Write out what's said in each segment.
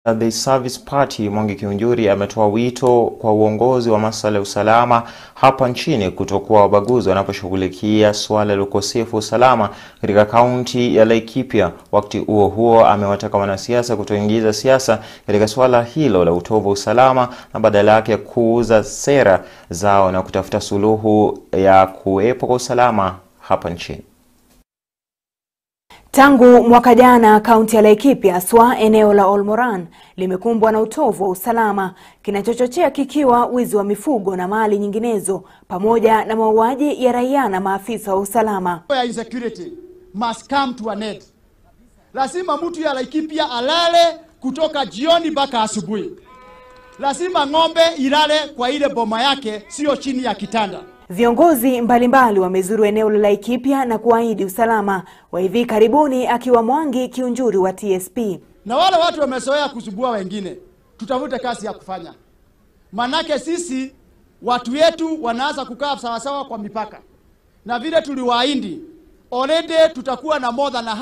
The Service Party Mwangi Kiunjuri ametoa wito kwa uongozi wa masuala ya usalama hapa nchini kutokuwa wabaguzi wanaposhughulikia suala la ukosefu wa usalama katika kaunti ya Laikipia. Wakati huo huo, amewataka wanasiasa kutoingiza siasa katika suala hilo la utovu wa usalama na badala yake kuuza sera zao na kutafuta suluhu ya kuwepo kwa usalama hapa nchini. Tangu mwaka jana kaunti ya Laikipia haswa eneo la Olmoran limekumbwa na utovu wa usalama, kinachochochea kikiwa wizi wa mifugo na mali nyinginezo pamoja na mauaji ya raia na maafisa wa usalama. ya insecurity must come to an end. Lazima mtu ya Laikipia alale kutoka jioni mpaka asubuhi. Lazima ng'ombe ilale kwa ile boma yake, sio chini ya kitanda. Viongozi mbalimbali wamezuru eneo la Laikipia na kuahidi usalama wa hivi karibuni, akiwa Mwangi Kiunjuri wa TSP. Na wale watu wamezoea kusumbua wengine, tutafute kazi ya kufanya, manake sisi watu wetu wanaanza kukaa sawasawa kwa mipaka, na vile tuliwaahidi already tutakuwa na more than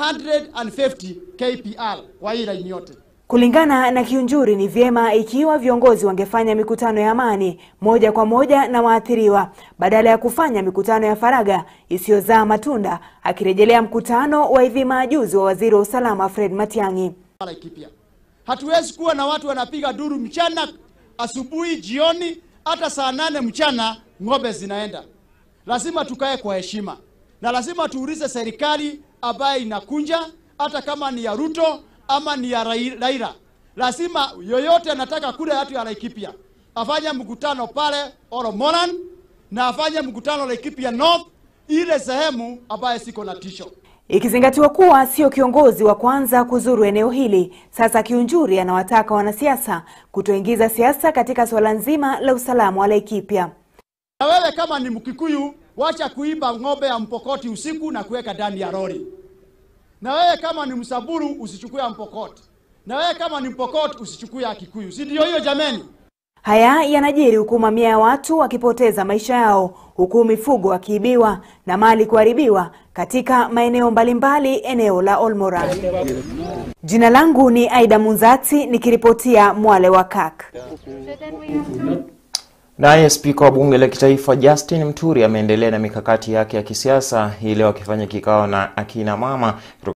150 KPR kwa hii laini yote. Kulingana na Kiunjuri, ni vyema ikiwa viongozi wangefanya mikutano ya amani moja kwa moja na waathiriwa badala ya kufanya mikutano ya faragha isiyozaa matunda, akirejelea mkutano wa hivi majuzi wa waziri wa usalama Fred Matiang'i. Laikipia. Hatuwezi kuwa na watu wanapiga duru mchana, asubuhi, jioni, hata saa nane mchana ng'ombe zinaenda. Lazima tukae kwa heshima na lazima tuulize serikali ambayo inakunja, hata kama ni ya Ruto ama ni ya Rai- Raila. Lazima yoyote anataka kule watu ya Laikipia afanye mkutano pale Oromoran na afanye mkutano Laikipia North, ile sehemu ambayo siko na tisho. Ikizingatiwa kuwa sio kiongozi wa kwanza kuzuru eneo hili, sasa Kiunjuri anawataka wanasiasa kutoingiza siasa katika suala nzima la usalama wa Laikipia. Na wewe kama ni Mkikuyu, wacha kuiba ng'ombe ya Mpokoti usiku na kuweka ndani ya lori. Na wewe kama ni Msamburu usichukue ya Mpokoti. Na wewe kama ni Mpokoti usichukue ya Kikuyu. Si ndio hiyo jameni? Haya yanajiri huku mamia ya watu wakipoteza maisha yao, huku mifugo wakiibiwa na mali kuharibiwa katika maeneo mbalimbali eneo la Olmoran. Jina langu ni Aida Munzati nikiripotia Mwale wa Kak. Naye spika wa bunge la kitaifa Justin Muturi ameendelea na mikakati yake ya kisiasa hii leo akifanya kikao na akina mama